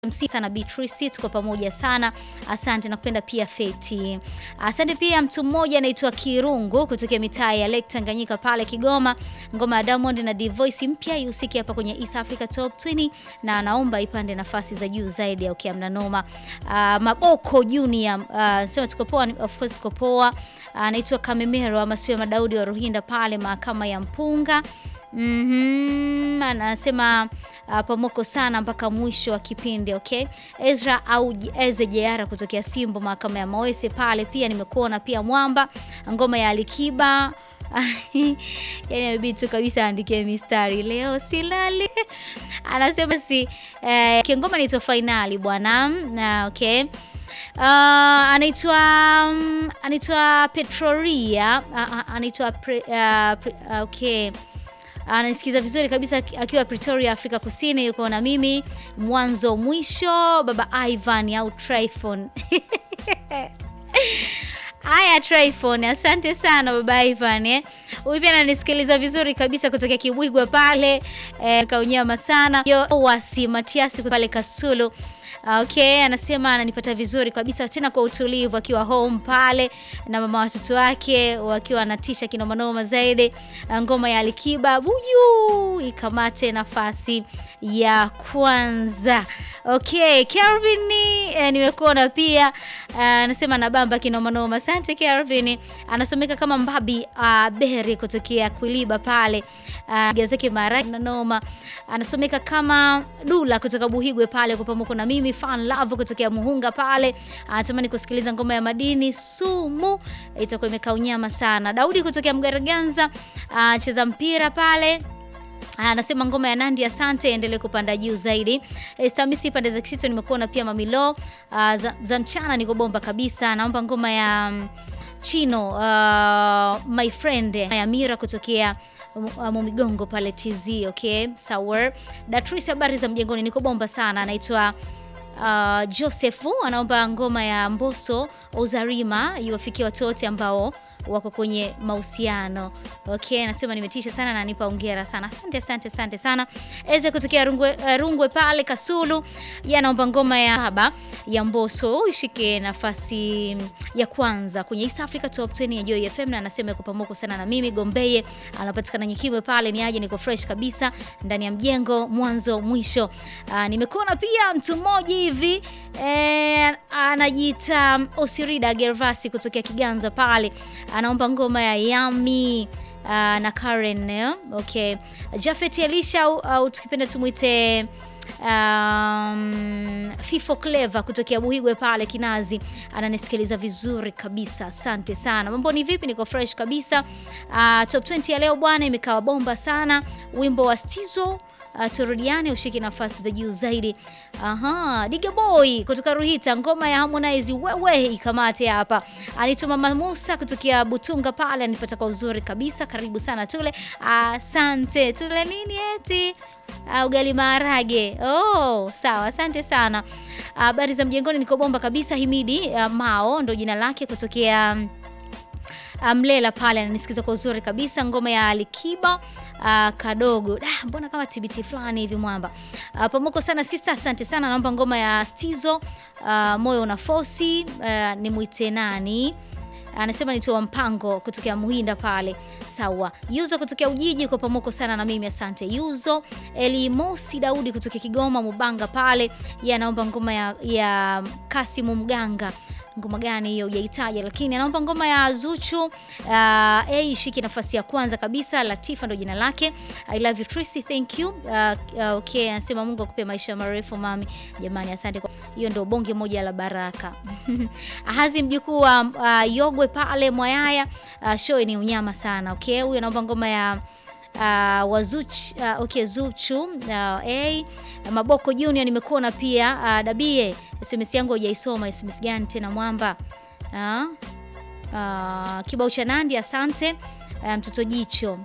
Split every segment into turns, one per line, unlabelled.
MC sana Beatrice, tuko pamoja sana. Asante na kupenda pia Feti. Asante pia mtu mmoja anaitwa Kirungu kutokea mitaa ya Lake Tanganyika pale Kigoma. Ngoma ya Diamond na Divoice mpya ihusiki hapa kwenye East Africa Top 20 na anaomba ipande nafasi za juu zaidi au okay, mnanoma. Uh, Maboko Junior uh, sema tuko poa, of course tuko poa. Anaitwa uh, Kamemero ama sio Madaudi wa Ruhinda pale mahakama ya Mpunga. Mhm, anasema uh, pamoko sana mpaka mwisho wa kipindi okay. Ezra au Eze Jeara kutokea Simbo mahakama ya Mawese pale pia nimekuona pia Mwamba ngoma ya Alikiba yani amebidi tu kabisa aandike mistari leo silali anasema si eh, kingoma naitwa fainali bwana na okay Uh, anaitwa um, anaitwa Petroria uh, anaitwa pre, uh, pre, uh, okay anasikiza vizuri kabisa akiwa Pretoria, Afrika Kusini. Yuko na mimi mwanzo mwisho, baba Ivan au Tryphon Haya, Tryphon, asante sana baba Ivan eh. Huyu pia ananisikiliza vizuri kabisa kutokea Kibwigwa pale eh, kaunyama sana yo wasi Matiasi pale Kasulu. Okay, anasema ananipata vizuri kabisa tena kwa utulivu akiwa home pale na mama watoto wake wakiwa anatisha kinomanoma zaidi. Ngoma ya Alikiba buju ikamate nafasi ya kwanza. Okay, Kelvin eh, nimekuona pia anasema uh, nabamba kinomanoma. Asante Kelvin. Anasomeka kama Mbabi uh, Beri kutokea Kwiliba pale uh, gazeki mara na noma. Anasomeka kama Dula kutoka Buhigwe pale kwa pamoja na mimi fan love kutokea Muhunga pale. Anatamani kusikiliza ngoma ya madini sumu itakuwa imekaa unyama sana. Daudi kutokea Mgaraganza uh, cheza mpira pale anasema ngoma ya Nandi asante, endelee kupanda juu zaidi. Estamisi pande za Kisito nimekuona pia Mamilo. Uh, za, za mchana niko bomba kabisa. Naomba ngoma ya um, Chino uh, my friend ya Mira kutokea uh, Mumigongo pale TZ. Okay, sawa. Datrice, habari za mjengoni? Niko bomba sana. Anaitwa uh, Josefu anaomba ngoma ya Mboso Uzarima iwafikie watu wote ambao wako kwenye mahusiano. Okay, nasema nimetisha sana na nipa hongera sana. Asante asante asante sana. Eze kutokea Rungwe, uh, Rungwe pale Kasulu. Yeye anaomba ngoma ya haba ya Mbosso ishike nafasi ya kwanza kwenye East Africa Top 20 ya Joy FM na anasema yuko pamoja sana na mimi Gombeye. Anapatikana Nyikimwe pale ni aje niko fresh kabisa ndani ya mjengo mwanzo mwisho. Uh, nimekuona pia mtu mmoja hivi eh, anajiita Osirida Gervasi kutokea Kiganza pale anaomba ngoma ya Yami uh, na Karen eh? Okay. Jafet Elisha au, au tukipenda tumwite um, Fifo Clever kutokea Buhigwe pale Kinazi ananisikiliza vizuri kabisa, asante sana. Mambo ni vipi? Niko fresh kabisa. Uh, top 20 ya leo bwana imekaa bomba sana. Wimbo wa Stizo Uh, turudiane ushike nafasi za juu zaidi. Aha, Diga Boy kutoka Ruhita, ngoma ya Harmonize wewe ikamate hapa. Anaitwa Mama Musa kutokea Butunga pale, anipata kwa uzuri kabisa. Karibu sana tule. Asante. Uh, tule nini eti? Uh, ugali maharage. Oh, sawa, asante sana. Habari uh, za mjengoni, niko bomba kabisa. Himidi uh, Mao ndo jina lake kutokea Mlela pale ananisikiza kwa uzuri kabisa. Ngoma ya Alikiba uh, kadogo da, mbona kama TBT fulani hivi mwamba. Uh, pamoko sana sister, asante sana. Naomba ngoma ya Stizo uh, moyo una fosi uh, ni mwite nani anasema nitoa mpango kutokea Muhinda pale. Sawa. Yuzo kutokea Ujiji kwa pamoko sana na mimi asante Yuzo. Eli Mosi Daudi kutokea Kigoma Mubanga pale, yeye anaomba ngoma ya, ya Kasimu Mganga ngoma gani hiyo hujaitaja, lakini anaomba ngoma ya Zuchu uh, hey, shiki nafasi ya kwanza kabisa. Latifa ndo jina lake. I love you Tracy, thank you. Uh, uh, okay, anasema Mungu akupe maisha marefu mami. Jamani, asante kwa hiyo, ndo bonge moja la baraka. Ahazi mjukuu wa uh, Yogwe pale Mwayaya. Uh, show ni unyama sana. Okay, huyu anaomba ngoma ya Uh, wazuch uh, okay, Zuchu uh, hey. Maboko Junior nimekuona pia uh, Dabie SMS yangu hujaisoma. SMS gani tena mwamba? uh, uh, kibao cha Nandi asante. Uh, mtoto jicho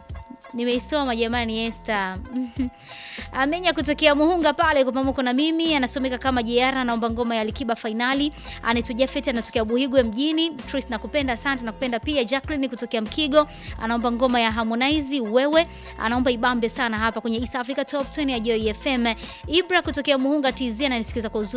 Nimeisoma jamani Esther. Amenya kutokea Muhunga pale kwa pamoja na mimi anasomeka kama JR anaomba ngoma ya Alikiba finali. Anaitwa Jafet anatokea Buhigwe mjini. Tris nakupenda asante nakupenda pia. Jacqueline kutokea Mkigo anaomba ngoma ya Harmonize wewe. Anaomba ibambe sana hapa kwenye East Africa Top 20 ya Joy FM. Ibra kutokea Muhunga TZ ananisikiza kwa uzuri.